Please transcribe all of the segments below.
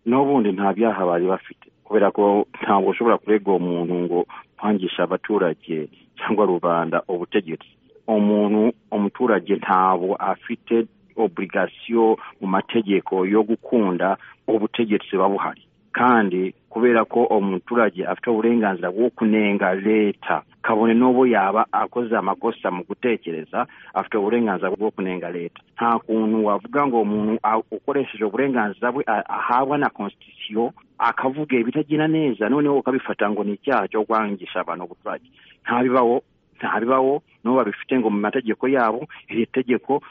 n'ubundi nta byaha bari bafite kubera ko ntabwo ushobora kurega uwo muntu ngo kwangisha abaturage cyangwa rubanda ubutegetsi umuntu umuturage ntabwo afite oburigasiyo mu mategeko yo gukunda ubutegetsi buba buhari kandi kubera ko umuturage afite uburenganzira bwo kunenga leta kabone n'ubu yaba akoze amakosa mu gutekereza afite uburenganzira bwo kunenga leta nta kuntu wavuga ngo umuntu ukoresheje uburenganzira bwe ahabwa na konstitusiyo akavuga ibitagenda neza noneho ukabifata ngo ni icyaha cyo kwangisha abantu ubuturage ntabibaho ntabibaho n'ubu babifite ngo mu mategeko yabo iri tegeko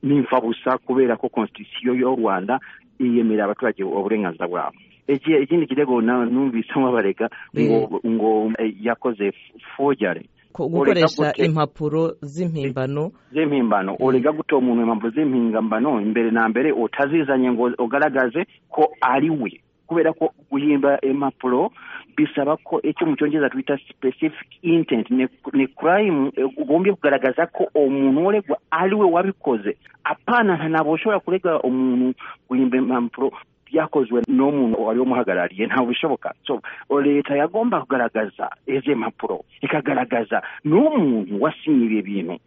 nimfabusa kubera ko konstitusiyo y'u rwanda iyemerera abaturage uburenganzira bwabo ikindi kirego numvise babarega ngo ngo yakoze fojyare gukoresha impapuro z'impimbano z'impimbano urega gutora umuntu impapuro z'impimbano imbere na mbere utazizanye ngo ugaragaze ko ari we kubera ko guhimba impapuro bisaba ko icyo mu cyongereza twita specific intent ni crime ugombye kugaragaza ko umuntu uregwa ari we wabikoze apana ntabwo ushobora kurega umuntu guhimba impapuro byakozwe n'umuntu wari umuhagarariye ntabwo bishoboka so leta yagomba kugaragaza izi mpapuro ikagaragaza n'umuntu wasinye ibi bintu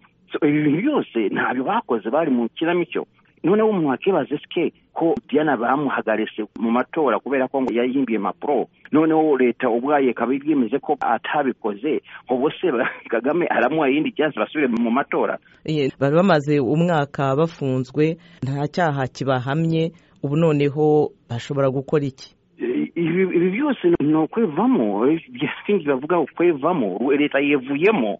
ibi byose ntabyo bakoze bari mu kinamico noneho umuntu wakibaza sike ko diana bamuhagarije mu matora kubera ko yayihimbiye impapuro noneho leta ubwaye ikaba yemeze ko atabikoze ubu se kagame aramuha iyindi cyase basubire mu matora bari bamaze umwaka bafunzwe nta cyaha kibahamye ubu noneho bashobora gukora iki ibi byose ni ukwevamo bavuga ukwevamo leta yevuyemo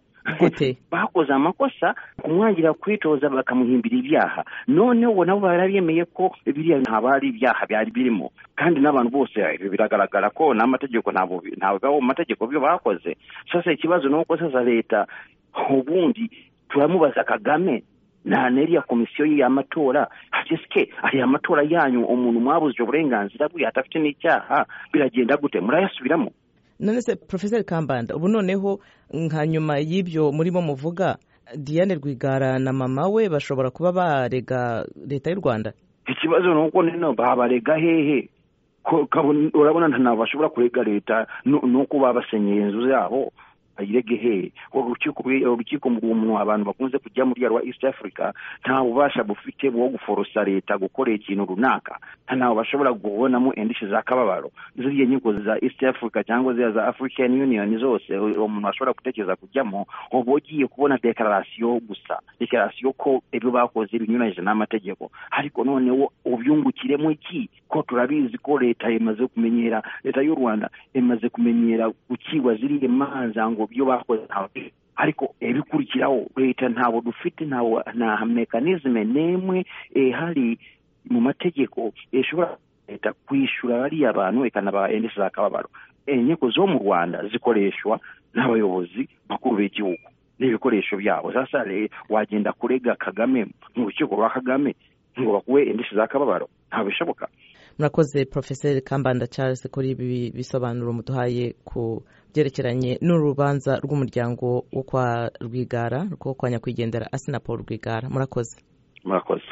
bakoze amakosa kumwangira kwitoza bakamuhimbira ibyaha noneho ubu nabo barabyemeye ko biriya ntabwo ari ibyaha byari birimo kandi n'abantu bose biragaragara ko n'amategeko ntabwo ntabwo amategeko byo bakoze sasa ikibazo ni uko sasa leta ubundi turamubaza kagame nta neriya komisiyo y'amatora hasesike ariya amatora yanyu umuntu mwabuze uburenganzira bwe adafite n'icyaha biragenda gute murayasubiramo none se porofeseri kambanda ubu noneho nka nyuma y'ibyo murimo muvuga diane rwigara na mama we bashobora kuba barega leta y'u rwanda ikibazo ni uko nino babarega hehe urabona ntabwo bashobora kurega leta nuko babasenyeye inzu zabo ayirege hehe urukiko umuntu abantu bakunze kujya muri rwa east africa nta bubasha bufite bwo guforosa leta gukora ikintu runaka ntawe bashobora kubonamo indishyi z'akababaro ziriya nkiko za east africa cyangwa ziriya za african union zose umuntu ashobora gutekereza kujyamo uba ugiye kubona dekararasiyo gusa dekararasiyo ko ibyo bakoze binyuranyije n'amategeko ariko noneho ubyungukiremo iki ko turabizi ko leta imaze kumenyera leta y'u rwanda imaze kumenyera gukiwa ziriya manza ngo ibyo bakoze ntabwo ariko ibikurikiraho leta ntabwo dufite nta mekanizme n'imwe ihari mu mategeko ishobora leta kwishyura bariya bantu ikanabaha indishyi z'akababaro inkiko zo mu rwanda zikoreshwa n'abayobozi bakuru b'igihugu n'ibikoresho byabo sasa wagenda kurega kagame mu rukiko rwa kagame ngo bakuwe indishyi z'akababaro ntabwo bishoboka murakoze porofeseri kambanda charles kuri ibi bisobanuro muduhaye ku byerekeranye n'urubanza rw'umuryango wo kwa rwigara rwo kwa nyakwigendera asina paul rwigara murakoze murakoze